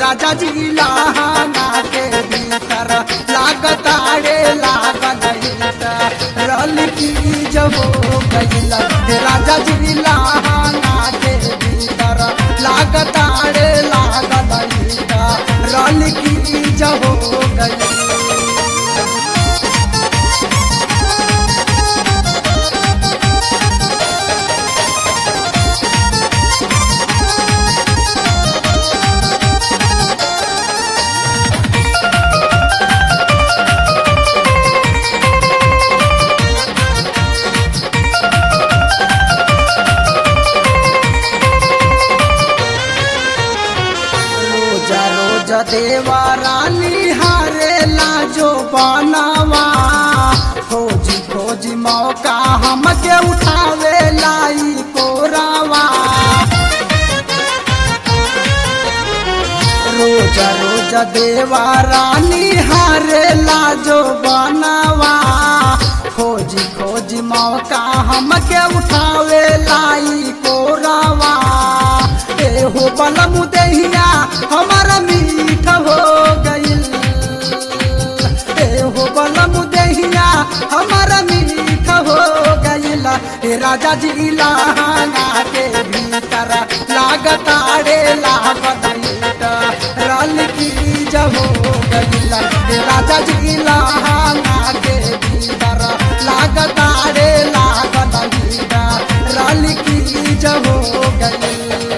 राजा जी लहंगा के भीतर लागताड़े लागल रल की जब हो गईल राजा जी लहंगा के भीतर लागताड़े लागल रल की जब हो गईल रोजा रोजा देवा रानी हारे लाजो बनावा खोजी खोजी मौका हमके उठावे लाई कोरावा रोजा रोजा देवा रानी हारे लाजो बनावा खोजी खोजी मौका हमके उठावे लाई कोरावा एहो बलम दहिया हमारा मीठ हो गईल एहो बलम दहिया हमारा मीठ हो गईल ए राजा जी लहंगा के भीतर लागताड़े लागत रल की जब हो गईल ए राजा जी लहंगा के भीतर लागताड़े लागत रल की जब हो गईल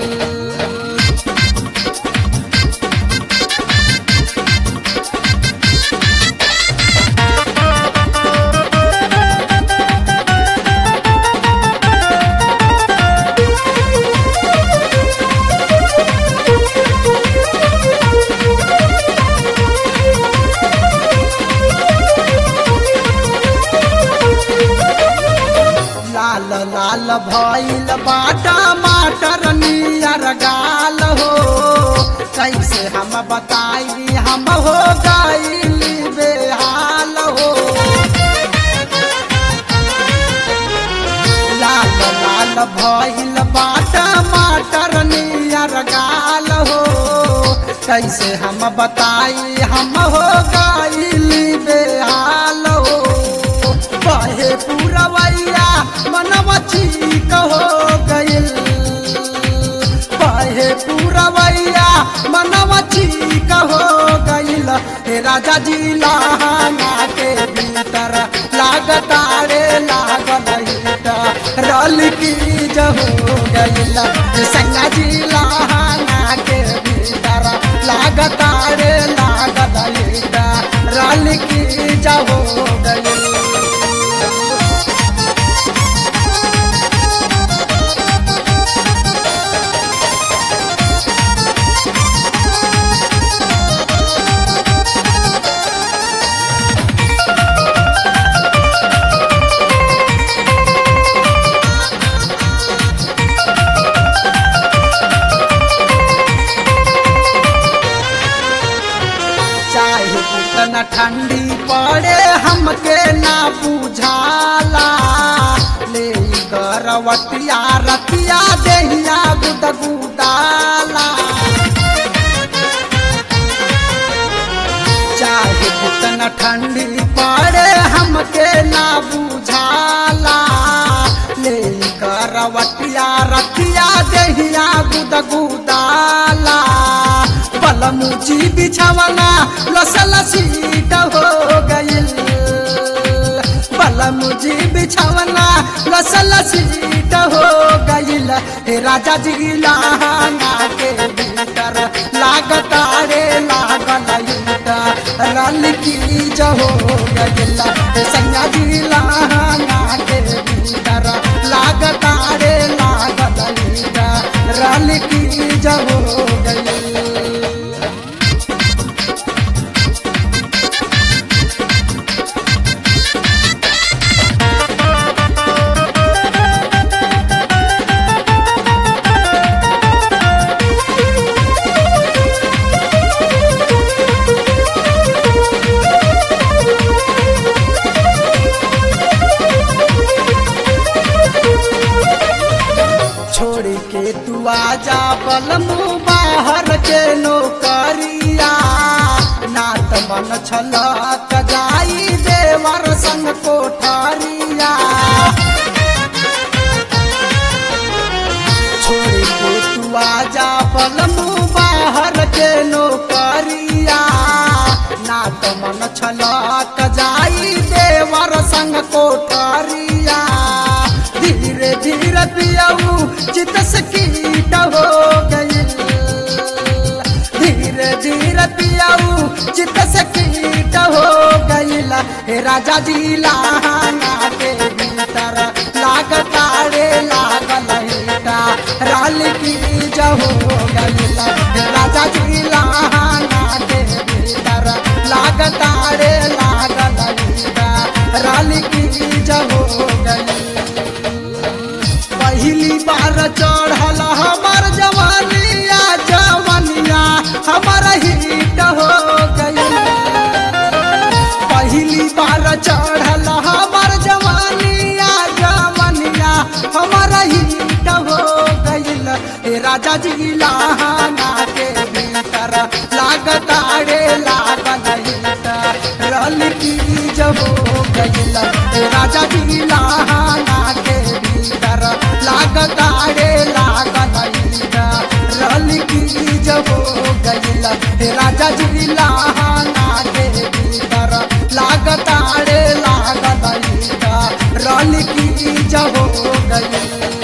लाल लाल भइल बाटा माटर नियर गाल हो कैसे हम बताई हम हो गईली बेहाल हो लाल लाल भइल बाटा माटर नियर गाल हो कैसे हम बताई हम हो गईली बेहाल हो कहे पूरवैया मनवा ठीक हो गईल कहे पूरवैया मनवा ठीक हो गईल हे राजा जी लहंगा के भीतर लागतारे लागल रल की जब हो गईल हे संगा जी लहंगा के भीतर लागतारे लागल रल की जब हो गईल चाहे कितना ठंडी पड़े हमके ना बुझाला ले करवटिया रतिया देहिया गुदगुदाला चाहे कितना ठंडी पड़े हमके ना बुझाला ले करवटिया रतिया देहिया गुदगुदाला बलमुची बिछावना लसल सीट हो गईल बलमुची बिछावना लसल सीट हो गईल हे राजा जी लहंगा के भीतर लागतारे लागल रल की जहो गईल हे संगा जी लहंगा के भीतर लागतारे लागल रल की जहो गईल छोड़ी के तू आजा बलमू बाहर के नौकरिया नात मन छलक जाई देवर संग कोठरिया छोड़ के तू आजा बलमू बाहर के नौकरिया नात मन छलक जाई देवर संग कोठरिया धीरे धीरे पियाऊ चित सकीट हो गई धीरे धीरे पियाऊ चित सकीट हो गईल हे राजा जी लाना के भीतर लागतारे लागल हेटा राल की जहो गईल हे राजा जी लाना के भीतर लागतारे लागल हेटा राल की जहो गईल पहली बार चढ़ल हमार जवानिया जवानिया हमार हिट हो गई पहली बार चढ़ल हमार जवानिया जवानिया हमार हिट हो गईल ए राजा जी लाना के भीतर लागतारे लागल हिट रल की जब हो गईल ए राजा जी लाना के भीतर लागतारे लागल हिट रल की जब हो गईल ए राजा जी लाना के भीतर लागतारे लागल हिट रल की जब हो गईल